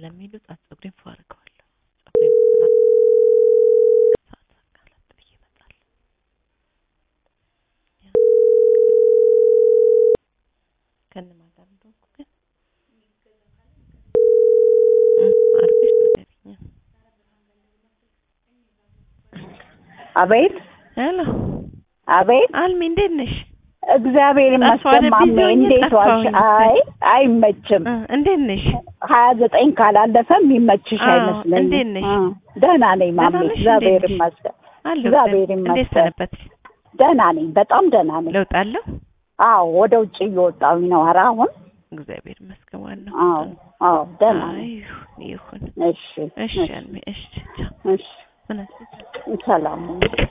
ስለሚሉ ጣት ፀጉሬን ፏ አድርገዋለሁ። ፀጉሬን ሰዓት አቃላት ብዬ እመጣለሁ። ከእነማን ጋር እንደሆንኩ ግን እ አድርገሽ ንገሪኝ። አቤት ሄሎ አቤት፣ አልሚ እንዴት ነሽ? እግዚአብሔር ጠፋሁ ይመስገን። አይደል? ማሜ ቢዚ ሆኜ እንዴት ዋልሽ? ጠፋሁኝ። አይ አይመችም። እ እንዴት ነሽ? ሀያ ዘጠኝ ካላለፈ የሚመችሽ አዎ፣ አይመስለኝም። እንዴት ነሽ? እ ደህና ነኝ ማሜ፣ ደህና ነሽ? እግዚአብሔር እንዴት ነሽ? ይመስገን። አለሁ እግዚአብሔር እንዴት ይመስገን። ሰነበትሽ? ደህና ነኝ፣ በጣም ደህና ነኝ። ለውጥ አለው? አዎ ወደ ውጭ እየወጣሁኝ ነው። ኧረ አሁን እግዚአብሔር ይመስገን። ዋናው አዎ አዎ ደህና አይ ነኝ። ይሁን ይሁን። እሺ እሺ እሺ አልሚ እሺ ቻው። እሺ ምን አልሽ? ሰላም ሁኚ።